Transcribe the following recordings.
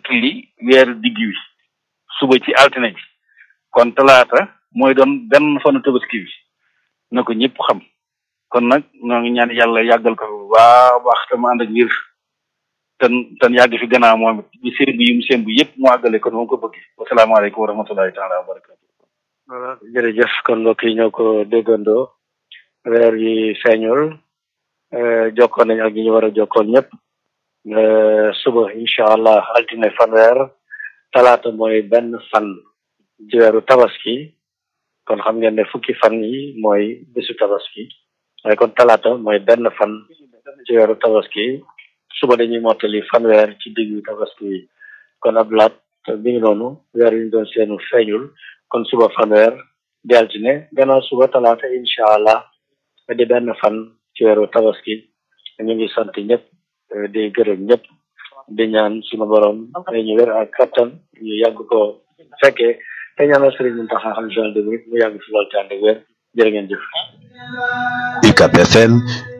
mottali weer digg wi suba ci altine ji kon talaata mooy doon benn fanu tabaski bi na ko ñëpp xam kon nag ñoo ngi ñaan yàlla yàggal ko bu baax baax te mu ànd ak wér ten ten yàgg fi gannaaw moom it bi sémb yi mu sémb yëpp mu àggale kon moom ko bëgg wasalaamaaleykum wa rahmatulahi taala wa barakatu voilà jërëjëf kon mbokk yi ñoo ko déggandoo weer yi feeñul jokkoon nañ ak ñi ñu war a jokkoon ñëpp suba incha allah altine fanweer talaata mooy benn fan ci weeru tabaski kon xam ngeen ne fukki fan yi mooy bésu tabaski waaye kon talaata mooy benn fan ci weeru tabaski suba dañuy mottali fanweer ci diggu tabaski yi kon ab laat bi ngi noonu weer yi ñu doon seenu feeñul kon suba fanweer di altine gannaaw suba talaata incha allah di benn fan ci weeru tabaski ñu ngi sant ñëpp di gërëm ñëpp di ñaan sunu borom may ñu wér ak kattan ñu yàgg ko fekkee te ñaanal sëriñ Mountakha xam général de mu yàgg fi lool te ànd ak wér jërë ngeen jëf. UCAB FM.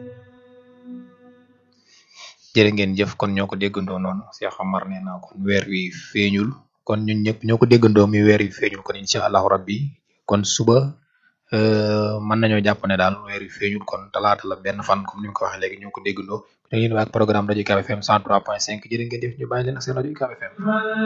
jërë ngeen jëf kon ñoo ko déggandoo noonu Cheikh Amar nee naa kon weer wi feeñul kon ñun ñëpp ñoo ko déggandoo mi weer wi feeñul kon incha allahu rabbi kon suba mën nañoo jàpp ne daal weer wi feeñul kon talaata la benn fan comme ni mu ko waxee léegi ñoo ko déggandoo da ngeen waa ak programme rajo UCAB FM 103.5 jërë ngeen jëf ñu bàyyi leen ak seen rajo UCAB FM